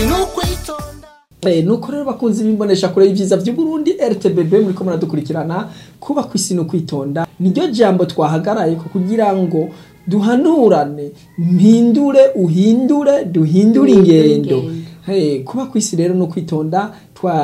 sinukwitonda Eh, nuko rero bakunzi bimbonesha kure y'ivyiza vy'Uburundi RTBB muriko muradukurikirana kuba kwisi no kwitonda niryo jambo twahagaraye ko kugira ngo duhanurane mpindure uhindure duhindure ingendo hey, kuba kwisi rero no kwitonda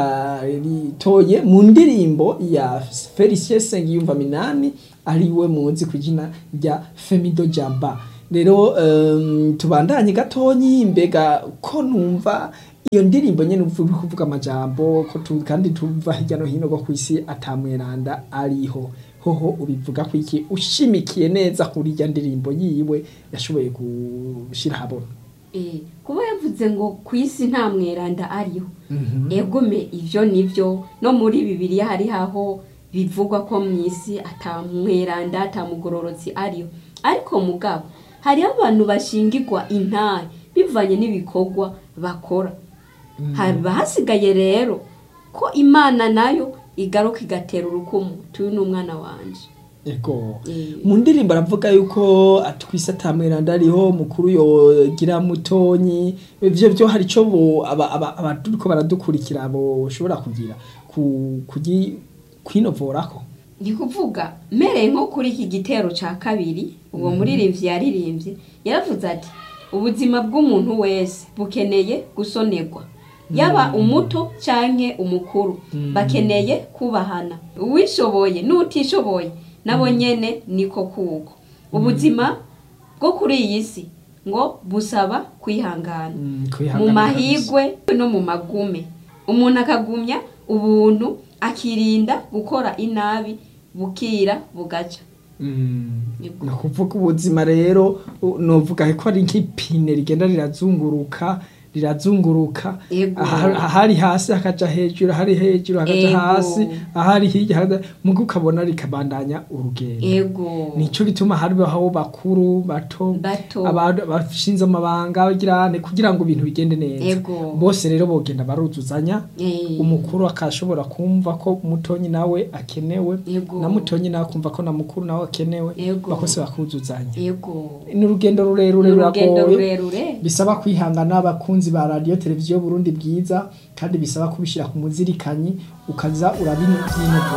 twaritoye mu ndirimbo ya Felicien Sengiyumva Minani ariwe muzi kwijina rya Femido Jamba rero um, tubandanye gatonyi mbega ko numva iyo ndirimbo nyene uvuga kuvuga amajambo ko tu, kandi tuva hirya no hino go kwisi atamweranda ariho hoho ubivuga ko iki ushimikiye neza kuri irya ndirimbo yiwe yashoboye gushira habona Eh, kuba yavuze ngo ku isi nta mweranda ariho egome ivyo nivyo no muri bibiliya hari haho bivugwa ko mu isi ata mweranda ata mugororotsi ariho ariko mugabo hariho abantu bashingirwa intare bivanye n'ibikorwa bakora haba hasigaye rero ko imana nayo igaruka igatera urukumu tuyu ni umwana wanje ego Eh. mu ndirimbo aravuga yuko atwise atamweranda ariho mukuru yogira mutonyi ivyo vyo hari ico bo aba- aba- abaturiko baradukurikira boshobora kugira ku kugi kwinovorako ni kuvuga mereye nko kuri iki gitero ca kabiri uwo muririmbyi yaririmbye yaravuze ati ubuzima bw'umuntu wese bukeneye gusonerwa yaba umuto canke umukuru bakeneye kubahana uwishoboye n'utishoboye nabo nyene niko kuko ubuzima bwo kuri iyi si ngo busaba kwihangana Mm, mu kwihangana mahigwe no mu magume umuntu akagumya ubuntu akirinda gukora inabi bukira bugaca Mm. Yego. ni ukuvuga ubuzima rero u- novuga ko ari nk'ipine rigenda rirazunguruka rirazunguruka Yego. aha- ahari hasi hakaja hejuru ahari hejuru hakaja Yego. hasi ahari hirya hakaja- muga ukabona rikabandanya urugendo ego nico gituma hariho bakuru bato Bato. abantu bashinze amabanga bagirane kugira ngo ibintu bigende neza Ego. bose rero bogenda baruzuzanya Eh. umukuru akashobora kumva ko mutonyi nawe akenewe Ego. na mutonyi nawe akumva ko na mukuru nawe akenewe Ego. bakose bakuzuzanya ego ni urugendo rurerure Ni urugendo ruragoye rurerure bisaba kwihangana abakunzi ba radiyo televiziyo Burundi bwiza kandi bisaba kubishyira ku muzirikanyi ukaza urabinyinogora